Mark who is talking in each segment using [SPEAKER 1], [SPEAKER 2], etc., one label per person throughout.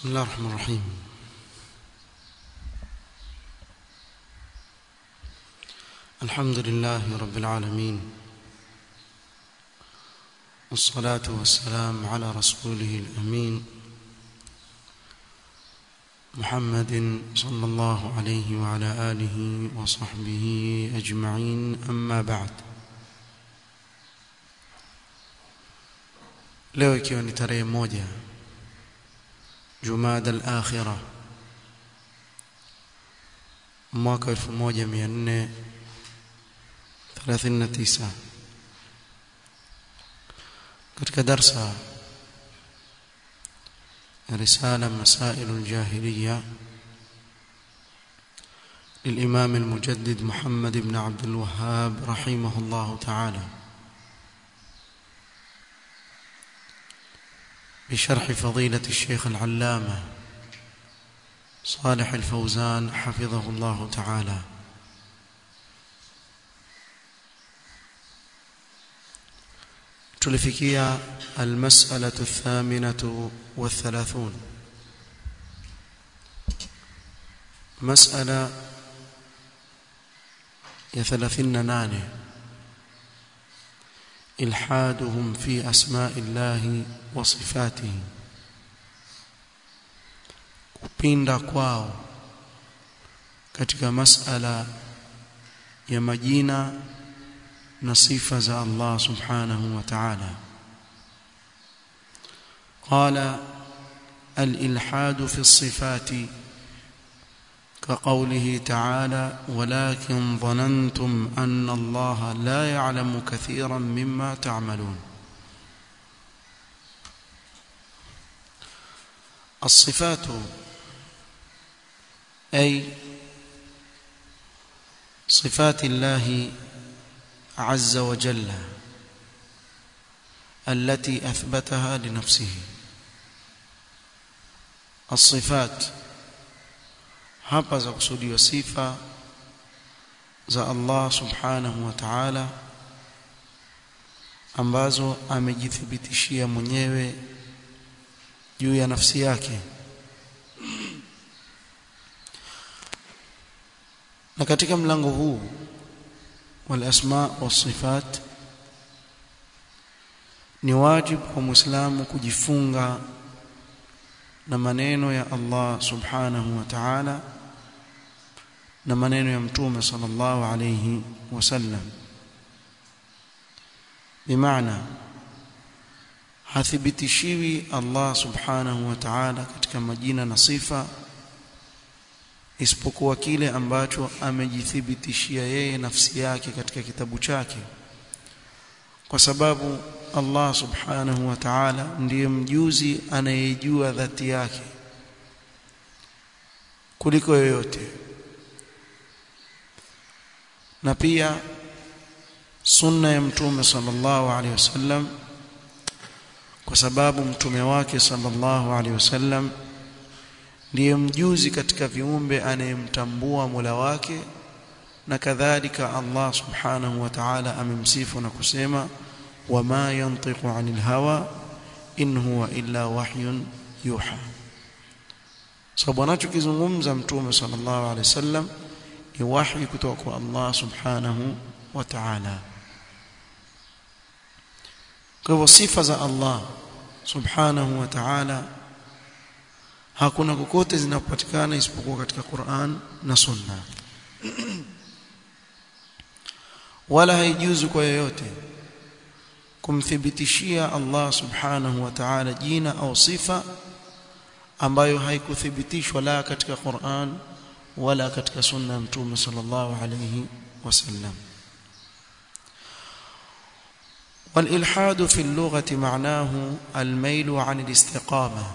[SPEAKER 1] بسم الله الرحمن الرحيم الحمد لله رب العالمين والصلاة والسلام على رسوله الأمين محمد صلى الله عليه وعلى آله وصحبه أجمعين أما بعد leo ikiwa ni tarehe moja Jumada al-Akhira mwaka 1439 katika darsa رسالة مسائل الجاهلية للإمام المجدد محمد بن عبد الوهاب رحمه الله تعالى بشرح فضيلة الشيخ العلامة صالح الفوزان حفظه الله تعالى تلفكيا المسألة الثامنة والثلاثون مسألة يثلاثين نانه إلحادهم في أسماء الله وصفاته kupinda kwao katika masala ya majina na sifa za Allah subhanahu wa ta'ala qala al-ilhad fi as-sifati كقوله تعالى ولكن ظننتم أن الله لا يعلم كثيرا مما تعملون الصفات أي صفات الله عز وجل التي أثبتها لنفسه الصفات hapa za kusudiwa sifa za Allah subhanahu wa ta'ala ambazo amejithibitishia mwenyewe juu ya nafsi yake na katika mlango huu wal asma was sifat ni wajibu kwa muislamu kujifunga na maneno ya Allah subhanahu wa ta'ala na maneno ya mtume sallallahu alayhi wasallam bimaana hathibitishiwi Allah subhanahu wa ta'ala katika majina na sifa isipokuwa kile ambacho amejithibitishia yeye nafsi yake katika kitabu chake kwa sababu Allah subhanahu wa ta'ala ndiye mjuzi anayejua dhati yake kuliko yoyote na pia sunna ya mtume sallallahu alaihi wasallam kwa sababu mtume wake sallallahu alaihi wasallam ndiye mjuzi katika viumbe anayemtambua Mola wake na kadhalika Allah subhanahu wa ta'ala amemsifu na kusema wama yantiqu anil hawa in huwa illa wahyun yuha sababu anachokizungumza mtume sallallahu alaihi wasallam ni wahi kutoka kwa Allah subhanahu wa ta'ala kwa hivyo sifa za Allah subhanahu wa ta'ala hakuna kokote zinapatikana isipokuwa katika Qur'an na Sunna wala haijuzu kwa yoyote kumthibitishia Allah subhanahu wa ta'ala jina au sifa ambayo haikuthibitishwa la katika Qur'an wala katika sunna ya mtume sallallahu alayhi wasallam والالحاد في اللغه معناه الميل عن الاستقامه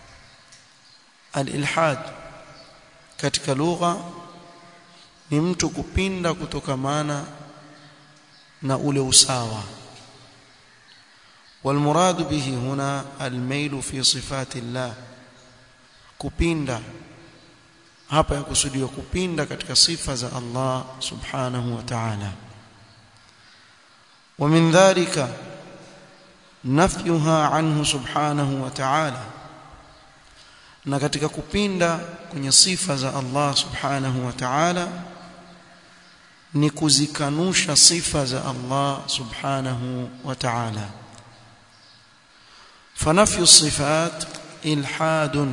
[SPEAKER 1] الالحاد katika lugha ni mtu kupinda kutokamana na ule usawa والمراد به هنا الميل في صفات الله kupinda hapa yakusudiwa kupinda katika sifa za Allah subhanahu wa ta'ala ومن ذلك نفيها عنه سبحانه وتعالى na katika kupinda kwenye sifa za Allah subhanahu wa ta'ala ni kuzikanusha sifa za Allah subhanahu wa ta'ala فنفي الصفات إلحاد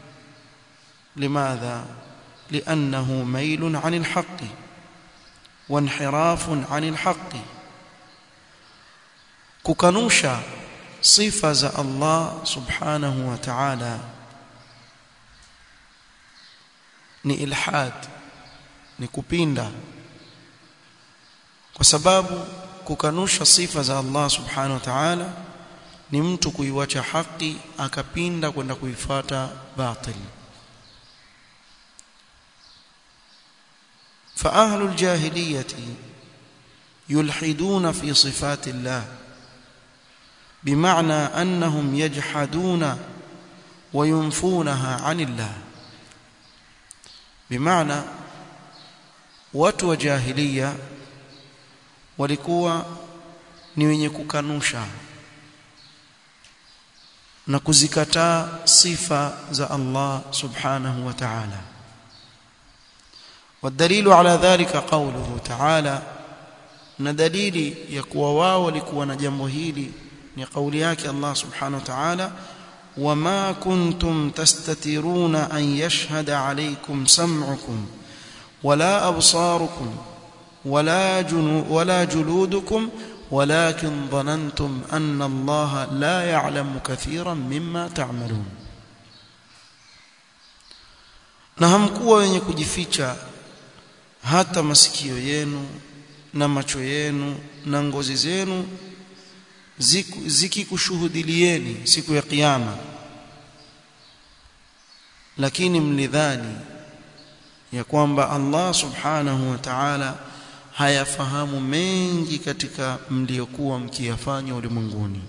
[SPEAKER 1] لماذا لأنه ميل عن الحق وانحراف عن الحق ككنوشا صفة الله سبحانه وتعالى ni ilhad ni kupinda kwa sababu kukanusha sifa za Allah subhanahu wa ta'ala ni mtu kuiwacha haki akapinda kwenda kuifata batil فأهل الجاهلية يلحدون في صفات الله بمعنى أنهم يجحدون وينفونها عن الله بمعنى watu wa jahiliya walikuwa ni wenye kukanusha na kuzikataa sifa za Allah subhanahu wa ta'ala والدليل على ذلك قوله تعالى na dalili ya kuwa wao walikuwa na jambo hili ni kauli yake Allah subhanahu wa ta'ala wama kuntum tastatiruna an yashhada alaykum sam'ukum wala absarukum wala junu wala juludukum ولكن ظننتم أن الله لا يعلم كثيرا مما تعملون na hamkuwa wenye kujificha hata masikio yenu na macho yenu na ngozi zenu zikikushuhudilieni siku ya kiyama lakini mlidhani ya kwamba Allah subhanahu wa ta'ala hayafahamu mengi katika mliokuwa mkiyafanya ulimwenguni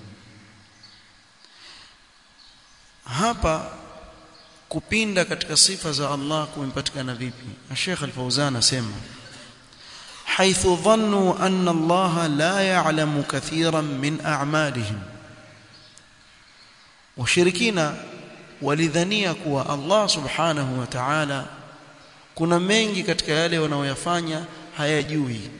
[SPEAKER 1] hapa kupinda katika sifa za Allah kumepatikana vipi Sheikh Al-Fauzan asema حيث ظنوا أن الله لا يعلم كثيرا من أعمالهم وشركين ولذنيا كوا الله سبحانه وتعالى kuna mengi katika yale wanaoyafanya hayajui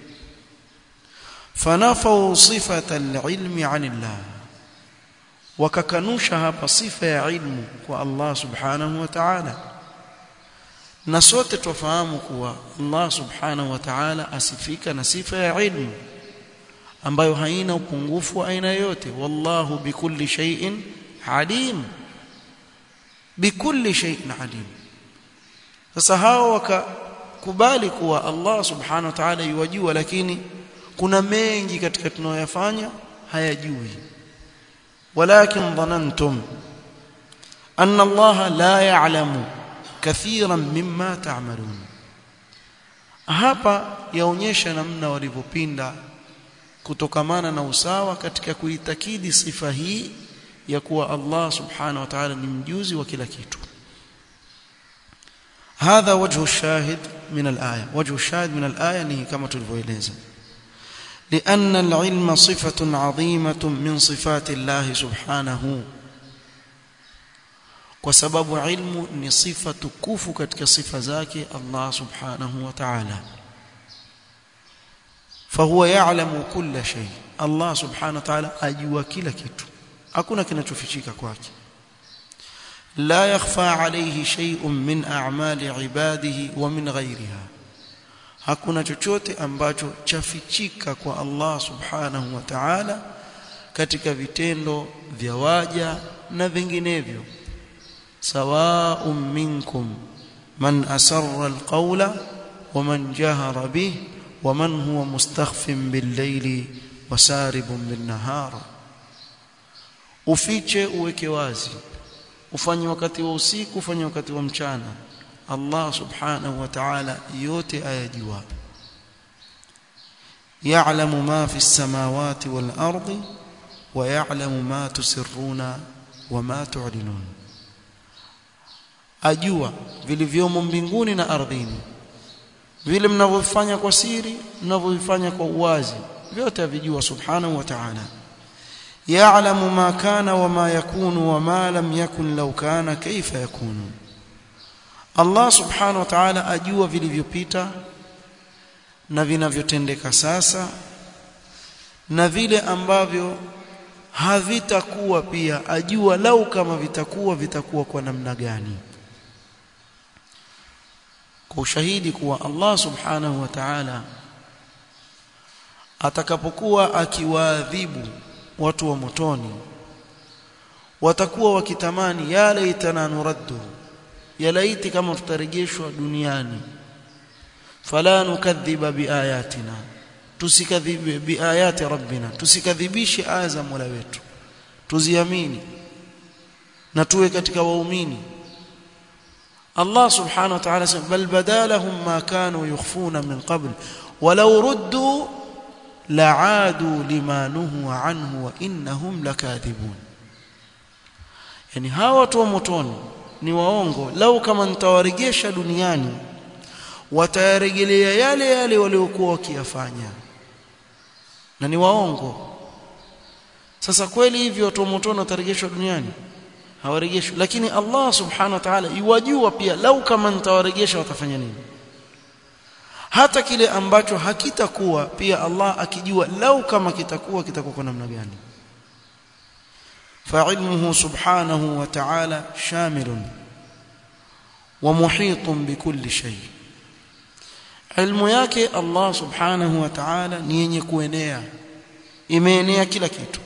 [SPEAKER 1] fanafau sifata alilmi anillah wakakanusha hapa sifa ya ilmu kwa Allah subhanahu wa ta'ala na sote tufahamu kuwa Allah subhanahu wa ta'ala asifika na sifa ya ilmu ambayo haina upungufu wa aina yote wallahu bikulli shay'in alim bikulli shay'in alim sasa hao wakakubali kuwa Allah subhanahu wa ta'ala yuwajua lakini kuna mengi katika tunayoyafanya hayajui walakin dhanantum anna Allah la ya'lamu kathiran mimma ta'malun hapa yaonyesha namna walivyopinda kutokamana na usawa katika kuitakidi sifa hii ya kuwa Allah subhanahu wa ta'ala ni mjuzi wa kila kitu هذا وجه الشاهد من الآية وجه الشاهد من الآية نهي كما تلفويليزا لأن العلم صفة عظيمة من صفات الله سبحانه وسبب علم ni sifa tukufu katika sifa zake Allah subhanahu wa ta'ala فهو يعلم كل شيء الله سبحانه وتعالى ajua kila kitu hakuna kinachofichika kwake لا يخفى عليه شيء من أعمال عباده ومن غيرها hakuna chochote ambacho chafichika kwa Allah subhanahu wa ta'ala katika vitendo vya waja na vinginevyo sawa'un minkum man asarra alqawla wa man jahara bih wa man huwa mustakhfin bil-layli wa saribun bin-nahar ufiche uweke wazi ufanye wakati wa usiku ufanye wakati wa mchana Allah subhanahu wa ta'ala yote ayajua ya'lamu ma fi as-samawati wal ardi wa ya'lamu ma tusirruna wa ma tu'linun ajua vilivyomo mbinguni na ardhini vile mnavyofanya kwa siri mnavyofanya kwa uwazi vyote avijua subhanahu wa ta'ala يعلم ما كان وما يكون وما لم يكن لو كان كيف يكون Allah subhanahu wa ta'ala ajua vilivyopita na vinavyotendeka sasa na vile ambavyo havitakuwa pia ajua lau kama vitakuwa vitakuwa kwa namna gani kwa ushahidi kuwa Allah subhanahu wa ta'ala atakapokuwa akiwaadhibu watu wa motoni watakuwa wakitamani ya laitana nuraddu ya laiti kama tutarejeshwa duniani fala nukadhiba biayatina tusikadhibe biayati rabbina tusikadhibishe aya za Mola wetu tuziamini na tuwe katika waumini Allah subhanahu wa ta'ala sema bal badalahum ma kanu yukhfuna min qabl walau ruddu la'adu lima nuhu anhu wa innahum lakathibun yani hawa watu wa motoni ni waongo lau kama nitawaregesha duniani watayarejelea yale yale waliokuwa wakiyafanya na ni waongo sasa kweli hivyo watu wa motoni watarejeshwa duniani hawarejeshwi lakini Allah subhanahu wa ta'ala iwajua pia lau kama nitawaregesha watafanya nini hata kile ambacho hakitakuwa pia Allah akijua lau kama kitakuwa kitakuwa kwa namna gani فعلمه سبحانه وتعالى شامل ومحيط بكل شيء علم yake Allah subhanahu wa ta'ala ni yenye kuenea imeenea kila kitu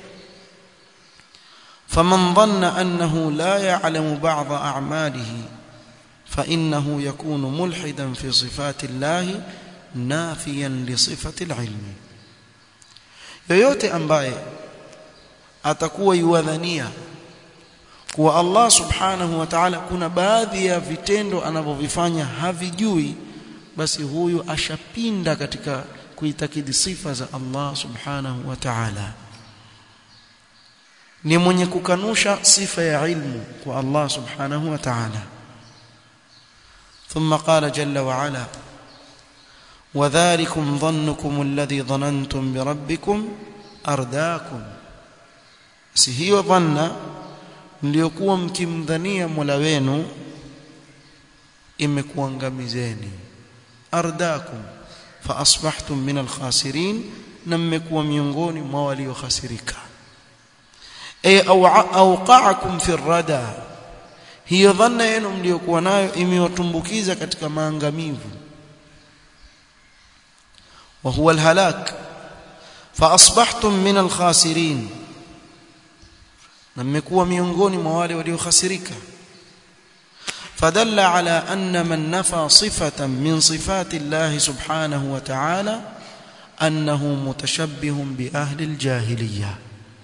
[SPEAKER 1] فمن ظن أنه لا يعلم بعض أعماله فإنه يكون ملحدا في صفات الله نافيا لصفة العلم yoyote ambaye atakuwa yuwadhania kuwa Allah subhanahu wa ta'ala kuna baadhi ya vitendo anavyovifanya havijui basi huyu ashapinda katika kuitakidi sifa za Allah subhanahu wa ta'ala ni mwenye kukanusha sifa ya ilmu kwa Allah subhanahu wa ta'ala ثم قال جل وعلا وذلكم ظنكم الذي ظننتم بربكم أرداكم si hiyo dhanna mliokuwa mkimdhania Mola wenu imekuangamizeni ardakum fa asbahtum min alkhasirin na mmekuwa miongoni mwa waliokhasirika ay awqa'akum fi rada hiyo dhanna yenu mliokuwa nayo imewatumbukiza katika maangamivu wa huwa alhalak fa asbahtum min alkhasirin na mmekuwa miongoni mwa wale waliokhasirika fadalla ala anna man nafa sifatan min sifati Allah subhanahu wa ta'ala annahu mutashabbihun bi ahli aljahiliyah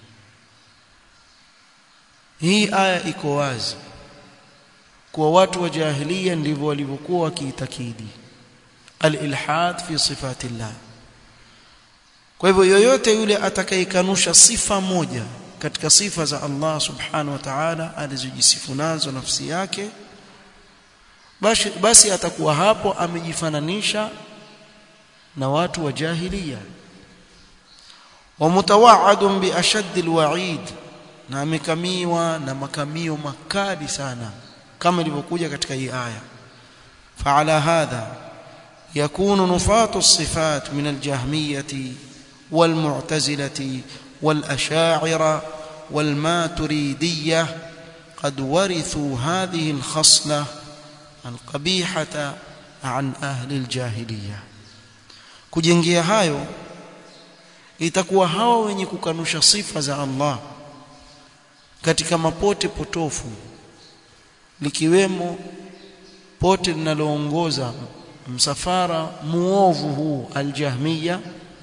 [SPEAKER 1] hii aya iko wazi kwa watu wa jahiliya ndivyo walivyokuwa wakiitakidi al-ilhad fi sifati Allah kwa hivyo yoyote yule atakayekanusha sifa moja katika sifa za Allah subhanahu wa ta'ala alizojisifu nazo nafsi yake basi, basi atakuwa hapo amejifananisha na watu wa jahiliya wa mutawaadun bi ashadd alwa'id na amekamiwa na makamio makali sana kama ilivyokuja katika hii aya fa'ala hadha yakunu nufatu as-sifat min al-jahmiyati wal-mu'tazilati wal-ash'ariyah wal-maturidiyah قد ورثوا هذه الخصلة القبيحة عن أهل الجاهلية kujengea hayo itakuwa hawa wenye kukanusha sifa za Allah katika mapote potofu likiwemo pote linaloongoza msafara muovu huu aljahmiya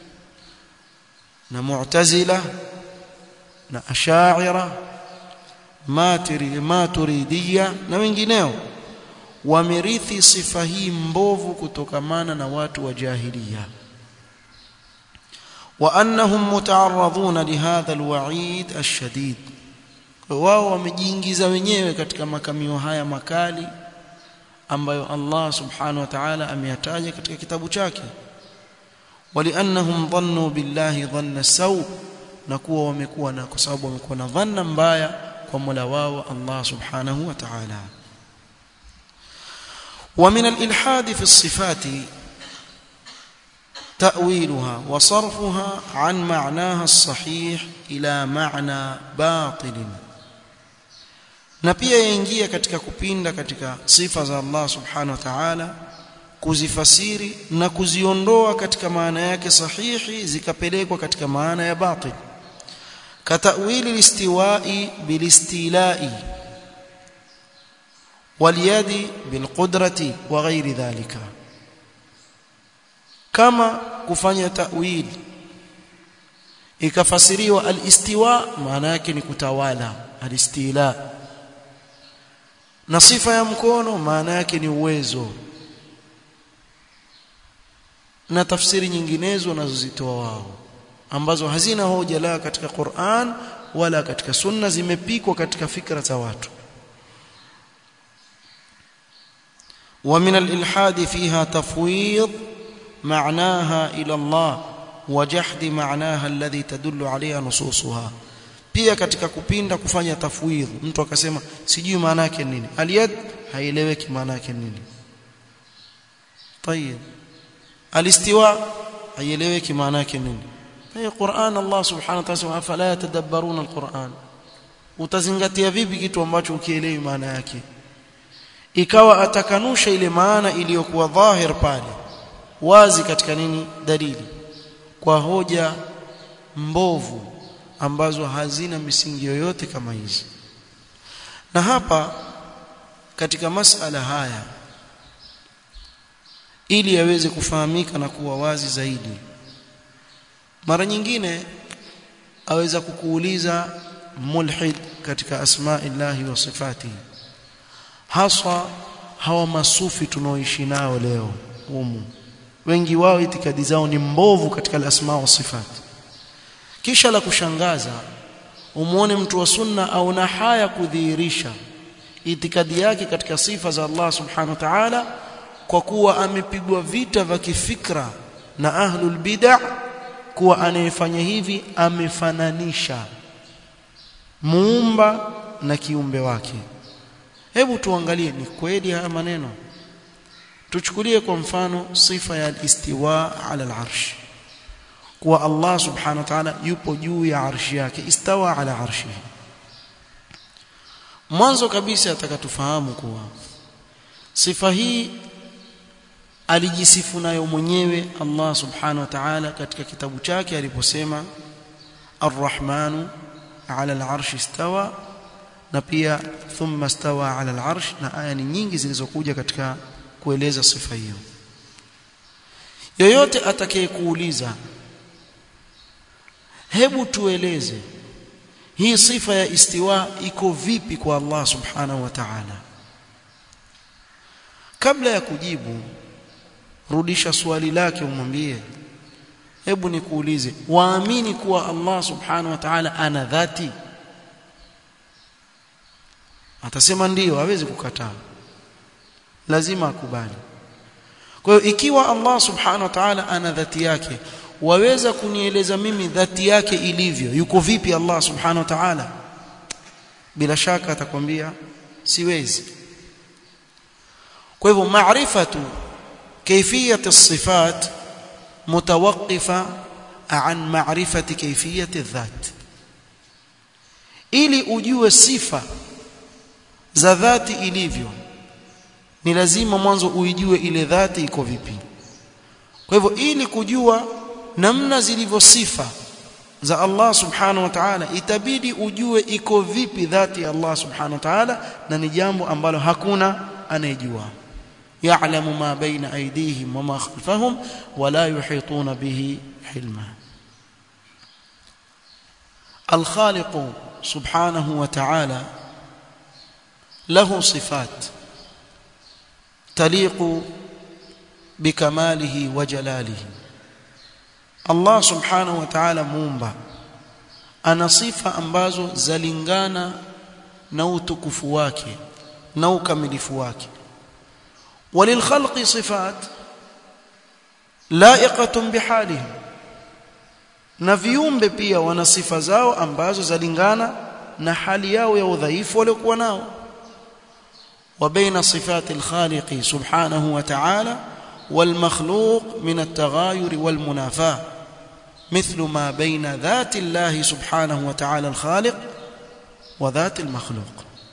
[SPEAKER 1] na mu'tazila na ash'ira matiri maturidiya na wengineo wamerithi sifa hii mbovu kutokamana na watu wa jahiliya wa annahum muta'arradhuna lihadha alwa'id ashadid wao wamejiingiza wenyewe katika makamio haya makali ambayo Allah subhanahu wa ta'ala ameyataja katika kitabu chake waliannahum dhannu billahi dhanna saw na kuwa wamekuwa na kwa sababu wamekuwa na dhanna mbaya kwa Mola wao Allah subhanahu wa ta'ala ومن الإلحاد في الصفات تأويلها وصرفها عن معناها الصحيح إلى معنى باطل na pia yaingia katika kupinda katika sifa za Allah subhanahu wa ta'ala kuzifasiri na kuziondoa katika maana yake sahihi zikapelekwa katika maana ya batil katawili listiwai bilistilai waliyadi bilqudrati wa ghairi dhalika kama kufanya ta'wil ikafasiriwa alistiwa maana yake ni kutawala alistila na sifa ya mkono maana yake ni uwezo na tafsiri nyinginezo wanazozitoa wao ambazo hazina hoja la katika Qur'an wala katika sunna zimepikwa katika fikra za watu ومن الإلحاد فيها تفويض معناها إلى الله وجحد معناها الذي تدل عليها نصوصها pia katika kupinda kufanya tafwidh mtu akasema sijui maana yake nini aliyad haieleweki maana yake nini طيب alistiwa haieleweki maana yake nini hii Qur'an Allah subhanahu wa ta'ala afala yatadabbaruna alquran utazingatia vipi kitu ambacho ukielewi maana yake ikawa atakanusha ile maana iliyokuwa dhahir pale wazi katika nini dalili kwa hoja mbovu ambazo hazina misingi yoyote kama hizi na hapa katika masala haya ili yaweze kufahamika na kuwa wazi zaidi mara nyingine aweza kukuuliza mulhid katika asma'illahi wa sifatihi haswa hawa masufi tunaoishi nao leo humu wengi wao itikadi zao ni mbovu katika al-asma wa sifat kisha la kushangaza umuone mtu wa sunna au na haya kudhihirisha itikadi yake katika sifa za Allah subhanahu wa ta'ala kwa kuwa amepigwa vita vya kifikra na ahlul bid'ah kuwa anayefanya hivi amefananisha muumba na kiumbe wake hebu tuangalie ni kweli haya maneno tuchukulie kwa mfano sifa ya istiwa ala al-arsh kuwa Allah subhanahu wa ta'ala yupo juu ya arshi yake istawa ala arshihi mwanzo kabisa atakatufahamu kuwa sifa hii alijisifu nayo mwenyewe Allah subhanahu wa ta'ala katika kitabu chake aliposema Ar-Rahmanu ala al-arshi istawa na pia thumma stawa ala al-arsh na aya ni nyingi zilizokuja katika kueleza sifa hiyo yoyote atakayekuuliza hebu tueleze hii sifa ya istiwa iko vipi kwa Allah subhanahu wa ta'ala kabla ya kujibu rudisha swali lake umwambie hebu nikuulize waamini kuwa Allah subhanahu wa ta'ala ana dhati atasema ndiyo hawezi kukataa lazima akubali kwa hiyo ikiwa Allah subhanahu wa ta'ala ana dhati yake waweza kunieleza mimi dhati yake ilivyo yuko vipi Allah subhanahu wa ta'ala bila shaka atakwambia siwezi kwa hivyo maarifatu كيفيه الصفات متوقفه عن معرفه كيفيه الذات ili ujue sifa za dhati ilivyo ni lazima mwanzo uijue ile dhati iko vipi kwa hivyo ili kujua namna zilivyo sifa za Allah subhanahu wa ta'ala itabidi ujue iko vipi dhati ya Allah subhanahu wa ta'ala na ni jambo ambalo hakuna anayejua يعلم ما بين أيديهم وما خلفهم ولا يحيطون به علما الخالق سبحانه وتعالى له صفات تليق بكماله وجلاله الله سبحانه وتعالى muumba ana sifa ambazo zalingana na utukufu wake na ukamilifu wake وللخلق صفات لائقة بحالهم na viumbe pia wana sifa zao ambazo zalingana na hali yao ya udhaifu waliokuwa nao وبين صفات الخالق سبحانه وتعالى والمخلوق من التغاير والمنافاه مثل ما بين ذات الله سبحانه وتعالى الخالق وذات المخلوق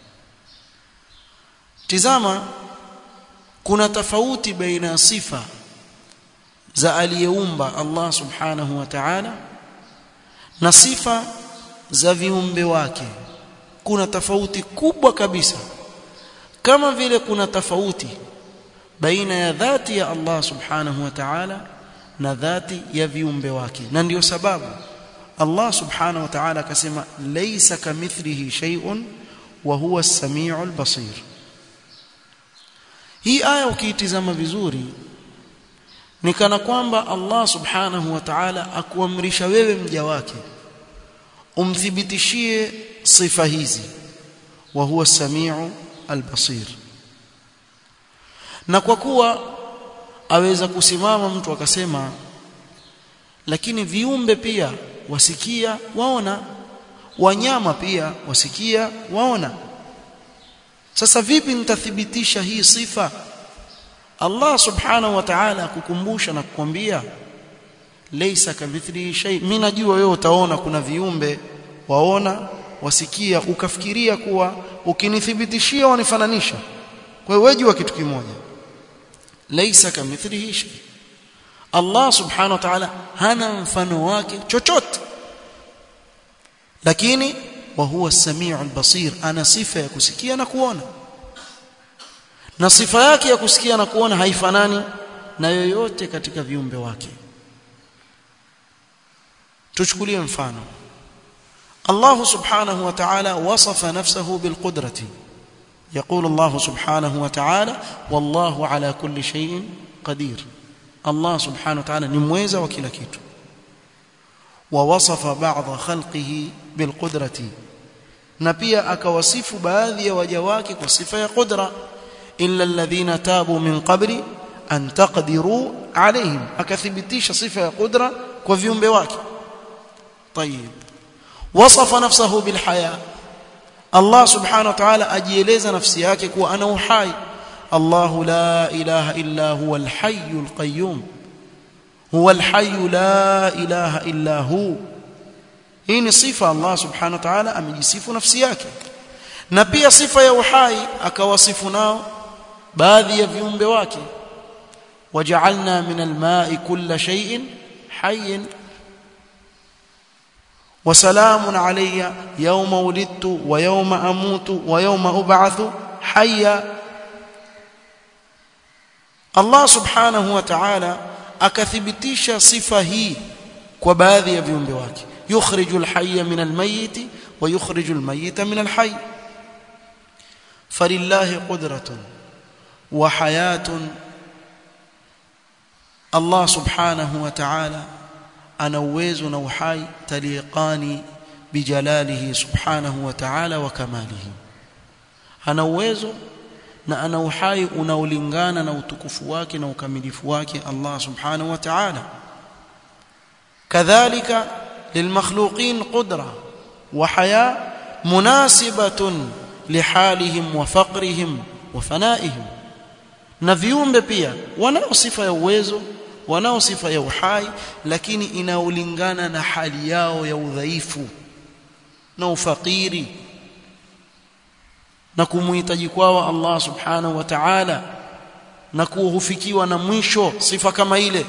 [SPEAKER 1] tizama kuna tofauti baina sifa za aliyeumba Allah subhanahu wa ta'ala na sifa za viumbe wake kuna tofauti kubwa kabisa kama vile kuna tofauti baina ya dhati ya Allah subhanahu wa ta'ala na dhati ya viumbe wake na ndiyo sababu Allah subhanahu wa ta'ala akasema laysa kamithlihi shay'un wa huwa as-sami'ul basir hii aya ukiitizama vizuri ni kana kwamba Allah subhanahu wa ta'ala akuamrisha wewe mja wake umthibitishie sifa hizi wa huwa as-sami'u al-basir na kwa kuwa aweza kusimama mtu akasema lakini viumbe pia wasikia waona wanyama pia wasikia waona sasa vipi nitathibitisha hii sifa Allah subhanahu wa ta'ala kukumbusha na kukwambia laysa kamithlihi shay mimi najua wewe utaona kuna viumbe waona wasikia ukafikiria kuwa ukinithibitishia wanifananisha kwa hiyo wewe jua kitu kimoja laysa kamithlihi shay Allah subhanahu wa ta'ala hana mfano wake chochote lakini wa huwa as-sami'u al-basir ana sifa ya kusikia na kuona na sifa yake ya kusikia na kuona haifanani na yoyote katika viumbe wake tuchukulie mfano Allah subhanahu wa ta'ala wasafa nafsahu bilqudrati يقول الله سبحانه وتعالى والله على كل شيء قدير الله سبحانه وتعالى نمويزا وكلا كيتو ووصف بعض خلقه بالقدرة نبيا أكوصف باذي وجواك وصفة قدرة إلا الذين تابوا من قبل أن تقدروا عليهم أكثبتيش صفة قدرة وفيهم بواك طيب وصف نفسه بالحياة الله سبحانه وتعالى أجيلز نفسيك وأنا حي الله لا إله إلا هو الحي القيوم هو الحي لا إله إلا هو hii ni sifa Allah subhanahu wa ta'ala amejisifu nafsi yake na pia sifa ya uhai akawasifu nao baadhi ya viumbe wake waja'alna min al-ma'i kulla shay'in hayyin wa salamun alayya yawma wulidtu wa yawma amutu wa yawma ub'athu hayya Allah subhanahu wa ta'ala akathibitisha sifa hii kwa baadhi ya viumbe wake يخرج الحي من الميت ويخرج الميت من الحي فلله قدرة وحياة الله سبحانه وتعالى أنا uwezo na uhai taliqani bijalalihi subhanahu wa ta'ala wa kamalihi ana uwezo na ana uhai unaolingana na utukufu wake na ukamilifu wake Allah subhanahu wa ta'ala kadhalika للمخلوقين قدرة وحياة مناسبة لحالهم وفقرهم وفنائهم na viumbe pia wanao sifa ya uwezo wanao sifa ya uhai lakini inaulingana na hali yao ya udhaifu na ufakiri na kumuhitaji kwao Allah subhanahu wa ta'ala na kuhufikiwa na mwisho sifa kama ile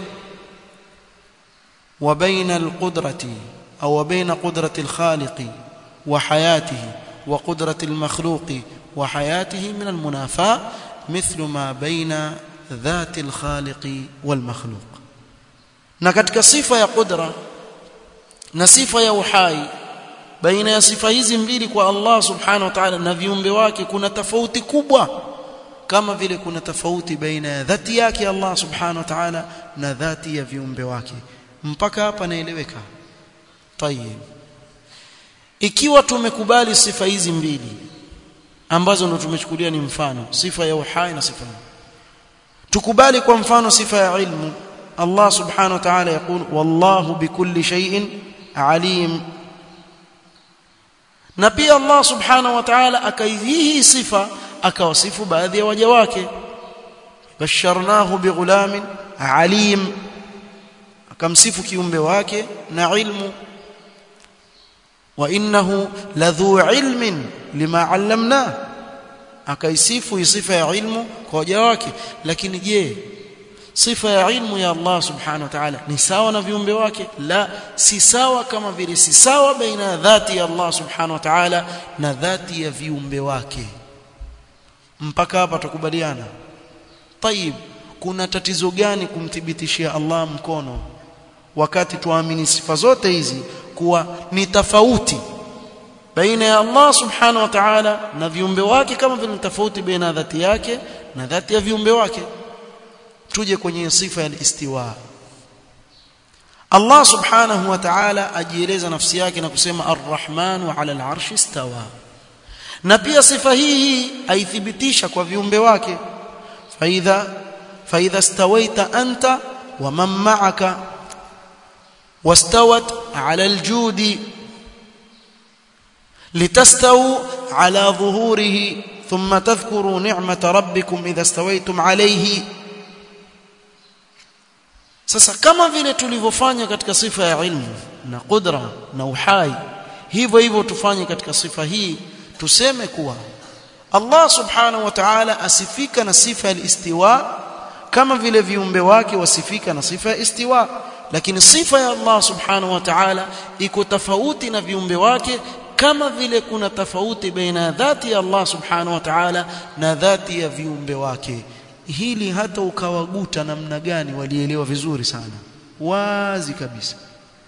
[SPEAKER 1] وبين القدرة أو بين قدرة الخالق وحياته وقدرة المخلوق وحياته من المنافاة مثل ما بين ذات الخالق والمخلوق na katika sifa ya qudra na sifa ya uhai baina ya sifa hizi mbili kwa Allah subhanahu wa ta'ala na viumbe wake kuna tofauti kubwa kama vile kuna tofauti baina ya dhati yake Allah subhanahu wa ta'ala na dhati ya viumbe wake mpaka hapa naeleweka tayeb ikiwa tumekubali sifa hizi mbili ambazo ndo tumechukulia ni mfano sifa ya uhai na sifa tukubali kwa mfano sifa ya ilmu Allah subhanahu wa ta'ala يقول والله بكل شيء عليم na pia Allah subhanahu wa ta'ala akaihihi sifa akawasifu baadhi ya waja wake basharnahu bighulamin alim akamsifu kiumbe wake na ilmu wa innahu ladhu ilmin lima allamna akaisifu sifa ya ilmu kwa waja wake lakini je sifa ya ilmu ya Allah subhanahu wa ta'ala ni sawa na viumbe wake la si sawa kama vile si sawa baina dhati ya Allah subhanahu wa ta'ala na dhati ya viumbe wake mpaka hapa tukubaliana طيب kuna tatizo gani kumthibitishia Allah mkono wakati tuamini sifa zote hizi kuwa ni tofauti baina ya Allah subhanahu wa ta'ala na viumbe wake kama vile tofauti baina dhati yake na dhati ya viumbe wake tuje kwenye sifa ya istiwa Allah subhanahu wa ta'ala ajieleza nafsi yake na kusema ar-rahmanu 'ala al-'arshi istawa na pia sifa hii aithibitisha kwa viumbe wake faidha faidha stawaita anta wa man ma'aka wastawat 'ala al-judi litastawu 'ala dhuhurihi thumma tadhkuru ni'mata rabbikum idha stawaytum 'alayhi sasa kama vile tulivyofanya katika sifa ya ilmu na qudra na uhai hivyo hivyo tufanye katika sifa hii tuseme kuwa Allah subhanahu wa ta'ala asifika na sifa ya istiwa kama vile viumbe wake wasifika na sifa ya istiwa lakini sifa ya Allah subhanahu wa ta'ala iko tofauti na viumbe wake kama vile kuna tofauti baina dhati ya Allah subhanahu wa ta'ala na dhati ya viumbe wake hili hata ukawaguta namna gani walielewa vizuri sana wazi kabisa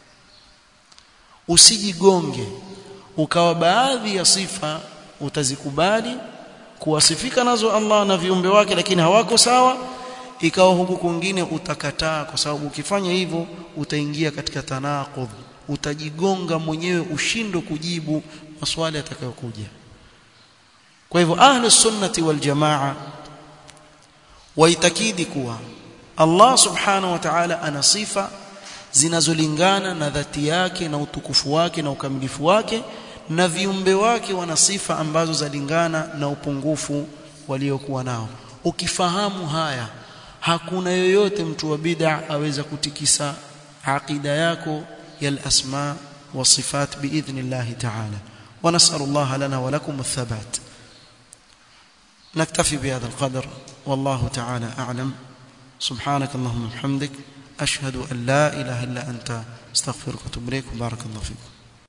[SPEAKER 1] usijigonge ukawa baadhi ya sifa utazikubali kuwasifika nazo Allah na viumbe wake lakini hawako sawa ikawa huku kwingine utakataa kwa sababu ukifanya hivyo utaingia katika tanaqudh utajigonga mwenyewe ushindo kujibu maswali yatakayokuja kwa hivyo ahlus sunnati wal jamaa waitakidi kuwa Allah subhanahu wa ta'ala ana sifa zinazolingana na dhati yake na utukufu wake na ukamilifu wake na viumbe wake wana sifa ambazo zalingana na upungufu waliokuwa nao ukifahamu haya hakuna yoyote mtu wa bid'a aweza kutikisa aqida yako ya al-asma wa sifat biidhnillah ta'ala wa nas'alullah lana wa lakum ath-thabat نكتفي بهذا القدر والله تعالى أعلم سبحانك اللهم وبحمدك أشهد أن لا إله إلا أنت استغفرك واتوب إليك وبارك الله فيكم